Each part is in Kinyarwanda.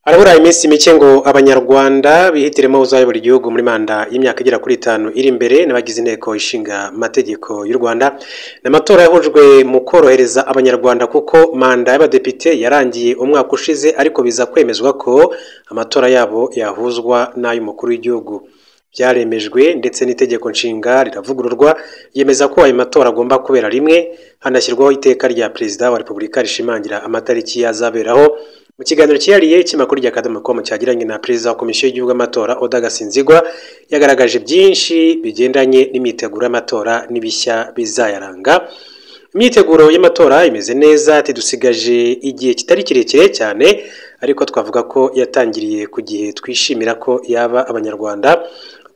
harabura iminsi mike ngo abanyarwanda bihitiremo uzayobora igihugu muri manda y'imyaka igera kuri itanu iri imbere n'abagize inteko ishinga amategeko y'u rwanda ni amatora yahujwe mu korohereza abanyarwanda kuko manda y'abadepite yarangiye umwaka ushize ariko biza kwemezwa ko amatora yabo yahuzwa n'ay'umukuru w'igihugu byaremejwe ndetse n'itegeko nshinga riravugururwa yemeza ko ayo matora agomba kubera rimwe hanashyirwaho iteka rya perezida wa repubulika rishimangira amatariki yazaberaho mu kiganiro cyihariye cy'imakuru rya kadomo komu cyagiranye na perezida wa komisiyo y'igihugu amatora Oda Gasinzigwa yagaragaje byinshi bigendanye n'imyiteguro y'amatora n'ibishya bizayaranga imyiteguro y'amatora imeze neza tidusigaje igihe kitari kirekire cyane ariko twavuga ko yatangiriye ku gihe twishimira ko yaba abanyarwanda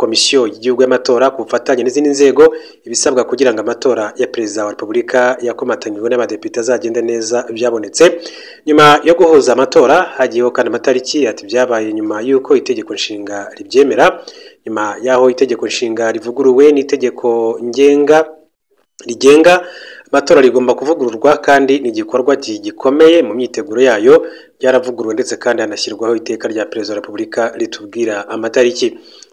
komisiyo y'igihugu y'amatora ku bufatanye n'izindi nzego ibisabwa kugira ngo amatora ya perezida wa repubulika yakomatanyijwe n'abadepite azagende neza byabonetse nyuma yo guhuza amatora hagiyeho kandi amatariki ati byabaye nyuma y'uko itegeko nshinga ribyemera nyuma y'aho itegeko nshinga rivuguruwe n'itegeko ngenga rigenga amatora rigomba kuvugururwa kandi ni igikorwa gikomeye mu myiteguro yayo byaravuguruwe ndetse kandi hanashyirwaho iteka rya perezida wa repubulika ritubwira amatariki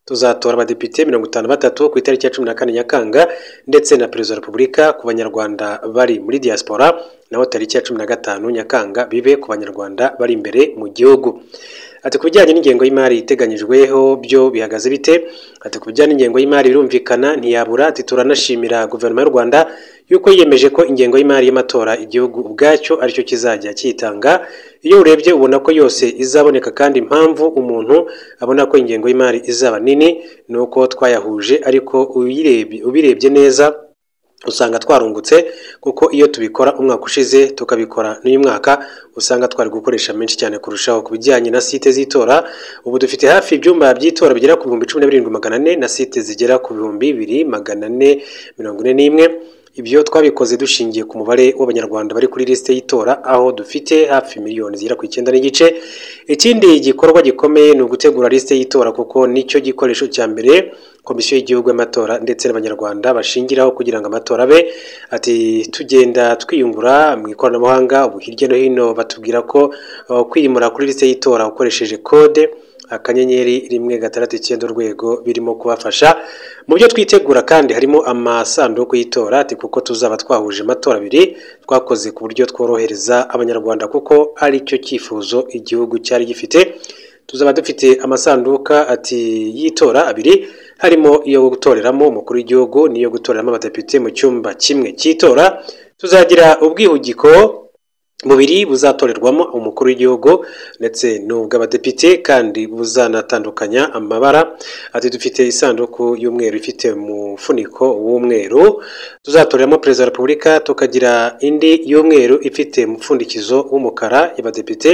tuzatora abadepite mirongo itanu batatu ku itariki ya cumi na kane nyakanga ndetse na perezida wa repubulika ku banyarwanda bari muri diaspora naho tariki ya cumi na gatanu nyakanga bibe ku banyarwanda bari imbere mu gihugu ati ku bijyanye n'ingengo y'imari iteganyijweho byo bihagaze bite ati ku bijyanye n'ingengo y'imari birumvikana ntiyabura ati turanashimira guverinoma y'u rwanda yuko yiyemeje ko ingengo y'imari y'amatora igihugu ubwacyo aricyo kizajya kiyitanga iyo urebye ubona ko yose izaboneka kandi impamvu umuntu abona ko ingengo y'imari izaba nini ni uko twayahuje ariko ubirebye neza usanga twarungutse kuko iyo tubikora umwaka ushize tukabikora n'uyu mwaka usanga twari gukoresha menshi cyane kurushaho ku bijyanye na site z'itora ubu dufite hafi ibyumba by'itora bigera ku bihumbi cumi na birindwi magana ane na site zigera ku bihumbi bibiri magana ane mirongo ine n'imwe ibyo twabikoze dushingiye ku mubare w'abanyarwanda bari kuri lisite y'itora aho dufite hafi miliyoni zigera ku icyenda n'igice ikindi gikorwa gikomeye ni ugutegura lisite y'itora kuko nicyo gikoresho cya mbere komisiyo y'igihugu y'amatora ndetse n'abanyarwanda bashingiraho kugira ngo amatora abe ati tugenda twiyungura mu ikoranabuhanga ubu hirya no hino batubwira ko kwimura kuri lisite y'itora ukoresheje kode akanyenyeri rimwe gatandatu icyenda urwego birimo kubafasha mu byo twitegura kandi harimo amasanduku y'itora ati kuko tuzaba twahuje amatora abiri twakoze ku buryo tworohereza abanyarwanda kuko ari cyo cyifuzo igihugu cyari gifite tuzaba dufite amasanduka ati y'itora abiri harimo iyo gutoreramo umukuru w'igihugu n'iyo gutoreramo abadepite mu cyumba kimwe cy'itora tuzagira ubwihugiko bubiri buzatorerwamo umukuru w'igihugu ndetse n'ubw'abadepite kandi buzanatandukanya amabara ati dufite isanduku y'umweru ifite umufuniko w'umweru tuzatoreramo perezida wa repubulika tukagira indi y'umweru ifite umupfundikizo w'umukara y'abadepite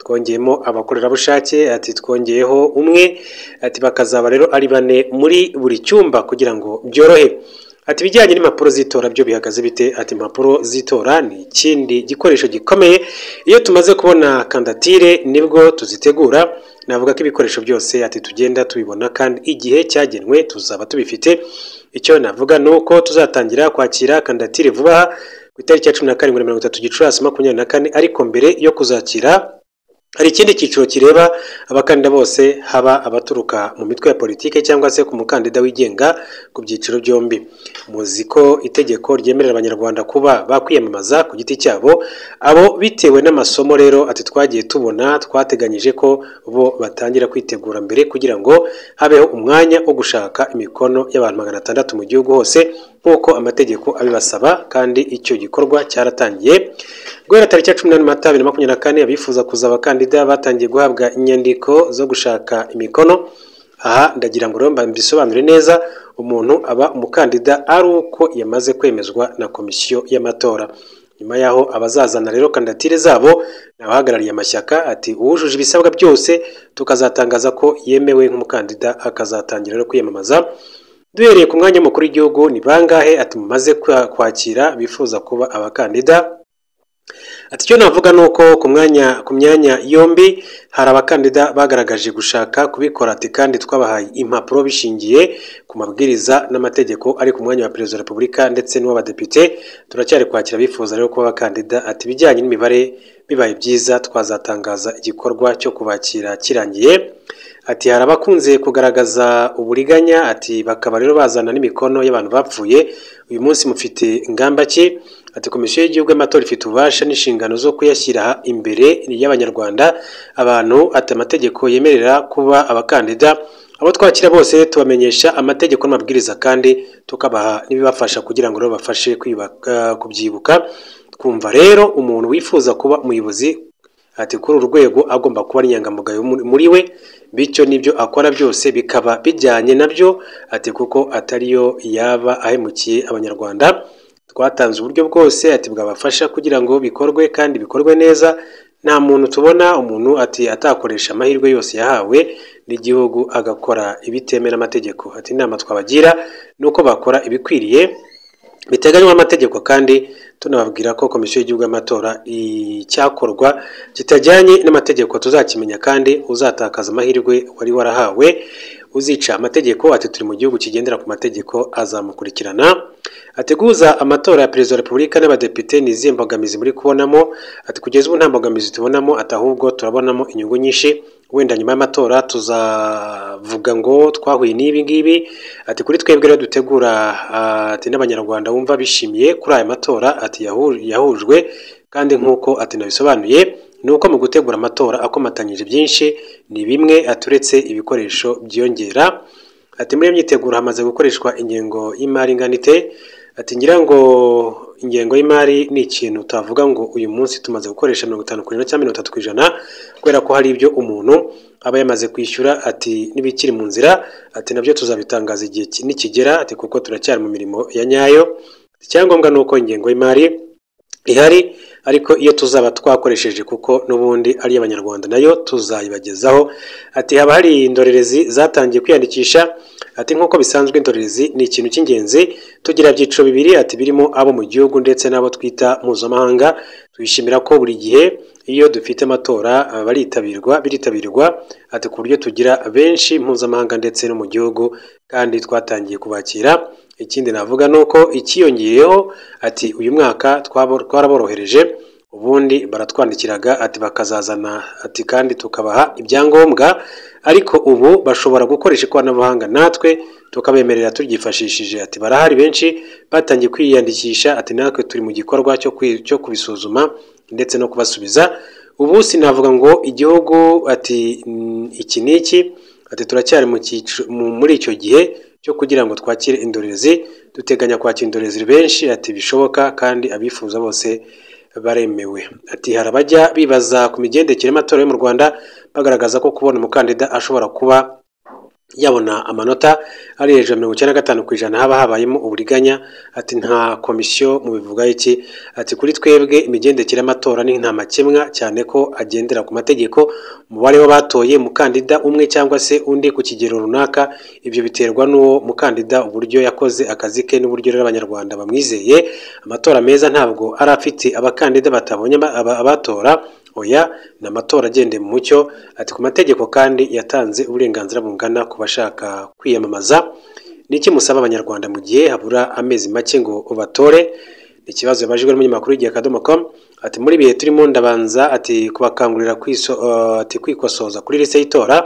twongeyemo abakorerabushake ati twongeyeho umwe ati bakazaba rero ari bane muri buri cyumba kugira ngo byorohe ati ibijyanye n'impapuro z'itora byo bihagaze bite ati impapuro z'itora ni ikindi gikoresho gikomeye iyo tumaze kubona kandatire nibwo tuzitegura navuga ko ibikoresho byose ati tugenda tubibona kandi igihe cyagenwe tuzaba tubifite icyo navuga ni uko tuzatangira kwakira kandatire vuba ku itariki ya cumi na karindwi na mirongo itatu gicurasi makumyabiri na kane ariko mbere yo kuzakira hari ikindi cyiciro kireba abakandida bose haba abaturuka mu mitwe ya politiki cyangwa se ku mukandida wigenga ku byiciro byombi muzi ko itegeko ryemerera abanyarwanda kuba bakwiyamamaza ku giti cyabo abo bitewe n'amasomo rero ati twagiye tubona twateganyije ko bo batangira kwitegura mbere kugira ngo habeho umwanya wo gushaka imikono y'abantu magana atandatu mu gihugu hose nk'uko amategeko abibasaba kandi icyo gikorwa cyaratangiye guhera tariki ya cumi n'ane mata bibiri na makumyabiri na kane abifuza kuzaba abakandida batangiye guhabwa inyandiko zo gushaka imikono aha ndagira ngo rero mbisobanure neza umuntu aba umukandida ari uko yamaze kwemezwa na komisiyo y'amatora nyuma y'aho abazazana rero kandidatire zabo ni abahagarariye amashyaka ati uwujuje ibisabwa byose tukazatangaza ko yemewe nk'umukandida akazatangira rero kwiyamamaza duhereye ku mwanya w'umukuru w'igihugu ni bangahe ati mumaze kwakira bifuza kuba abakandida ati icyo navuga ni uko ku mwanya ku myanya yombi hari abakandida bagaragaje gushaka kubikora ati kandi twabahaye impapuro bishingiye ku mabwiriza n'amategeko ari ku mwanya wa perezida wa repubulika ndetse n'uw'abadepite turacyari kwakira abifuza rero kuba abakandida ati ibijyanye n'imibare bibaye byiza twazatangaza igikorwa cyo kubakira kirangiye ati hari abakunze kugaragaza uburiganya ati bakaba rero bazana n'imikono y'abantu bapfuye uyu munsi mufite ingamba ki ati komisiyo y'igihugu y'amatora ifite ububasha n'inshingano zo kuyashyira imbere y'abanyarwanda abantu ati amategeko yemerera kuba abakandida abo twakira bose tubamenyesha amategeko n'amabwiriza kandi tukabaha n'ibibafasha kugira ngo rero bafashe kwiyubaka kubyibuka twumva rero umuntu wifuza kuba umuyobozi ati kuri uru rwego agomba kuba ari inyangamugayo muri we bityo n'ibyo akora byose bikaba bijyanye nabyo ati kuko atariyo yaba ahemukiye abanyarwanda twatanze uburyo bwose ati bwabafasha kugira ngo bikorwe kandi bikorwe neza nta muntu tubona umuntu ati atakoresha amahirwe yose yahawe n'igihugu agakora ibitemewe n'amategeko ati inama twabagira ni uko bakora ibikwiriye biteganywa n'amategeko kandi tunababwira ko komisiyo y'igihugu y'amatora icyakorwa kitajyanye n'amategeko tuzakimenya kandi uzatakaza amahirwe wari warahawe uzica amategeko ati turi mu gihugu kigendera ku mategeko azamukurikirana ateguza amatora ya perezida wa repubulika n'abadepite ni izihe mbogamizi muri kubonamo ati kugeza ubu nta mbogamizi tubonamo ati ahubwo turabonamo inyungu nyinshi wenda nyuma y'amatora tuzavuga ngo twahuye n'ibi ngibi ati kuri twebwe rero dutegura ati n'abanyarwanda bumva bishimiye kuri aya matora ati yahujwe kandi nk'uko ati nabisobanuye ni uko mu gutegura amatora akomatanyije byinshi ni bimwe aturetse ibikoresho byiyongera ati muri iyo myiteguro hamaze gukoreshwa ingengo y'imari inganite ati ngira ngo ingengo y'imari ni ikintu utavuga ngo uyu munsi tumaze gukoresha mirongo itanu ku ijana cyangwa mirongo itatu ku ijana kubera ko hari ibyo umuntu aba yamaze kwishyura ati n'ibikiri mu nzira ati nabyo tuzabitangaza igihe nikigera ati kuko turacyari mu mirimo ya nyayo icyangombwa ni uko ingengo y'imari ihari ariko iyo tuzaba twakoresheje kuko n'ubundi ari abanyarwanda nayo tuzayibagezaho ati haba hari indorerezi zatangiye kwiyandikisha ati nk'uko bisanzwe indorerezi ni ikintu cy'ingenzi tugira byiciro bibiri ati birimo abo mu gihugu ndetse n'abo twita mpuzamahanga twishimira ko buri gihe iyo dufite amatora baritabirwa biritabirwa ati ku buryo tugira benshi mpuzamahanga ndetse no mu gihugu kandi twatangiye kubakira ikindi navuga ni uko ikiyongeyeho ati uyu mwaka twaraborohereje ubundi baratwandikiraga ati bakazazana ati kandi tukabaha ibyangombwa ariko ubu bashobora gukoresha ikoranabuhanga natwe tukabemerera turyifashishije ati barahari benshi batangiye kwiyandikisha ati natwe turi mu gikorwa cyo kubisuzuma ndetse no kubasubiza ubu sinavuga ngo igihugu ati iki n'iki ati turacyari muri icyo gihe cyo kugira ngo twakire indorerezi duteganya kwakira indorerezi benshi ati bishoboka kandi abifuza bose baremewe ati hari abajya bibaza ku migendekere y'amatora yo mu rwanda bagaragaza ko kubona umukandida ashobora kuba yabona amanota ari hejuru ya mirongo icyenda na gatanu ku ijana haba habayemo uburiganya ati nta komisiyo mu bivuga iki ati kuri twebwe imigendekere y'amatora ni nta makemwa cyane ko agendera ku mategeko umubare w'abatoye umukandida umwe cyangwa se undi ku kigero runaka ibyo biterwa n'uwo mukandida uburyo yakoze akazi ke n'uburyo rero abanyarwanda bamwizeye amatora meza ntabwo ari afite abakandida batabonye abatora oya ni amatora agendeye mu mucyo ati ku mategeko kandi yatanze uburenganzira bungana ku bashaka kwiyamamaza ni iki musaba abanyarwanda mu gihe habura amezi make ngo ubatore ni ikibazo yabajijwe n'umunyamakuru w'igihe akadomo com ati muri ibihe turimo ndabanza ati kubakangurira ati kwikosoza kuri lise y'itora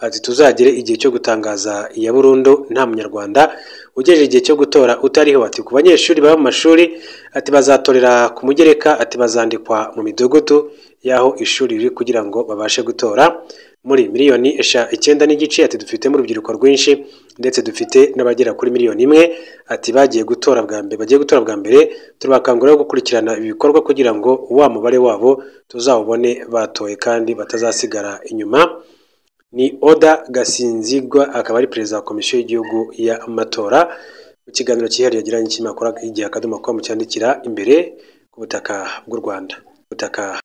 ati tuzagere igihe cyo gutangaza iya burundu nta munyarwanda ugejeje igihe cyo gutora utariho ati ku banyeshuri baba mu mashuri ati bazatorera ku mugereka ati bazandikwa mu midugudu y'aho ishuri riri kugira ngo babashe gutora muri miliyoni icyenda n'igice ati dufitemo urubyiruko rwinshi ndetse dufite n'abagera kuri miliyoni imwe ati bagiye gutora bwa mbere bagiye gutora bwa mbere turabakangurira gukurikirana ibi bikorwa kugira ngo wa mubare wabo tuzawubone batoye kandi batazasigara inyuma ni oda gasinzigwa akaba ari perezida wa komisiyo y'igihugu y'amatora mu kiganiro cyihariye yagiranye n'ikinyamakuru igihe akadomo ko mucyandikira imbere ku butaka bw'u rwanda butaka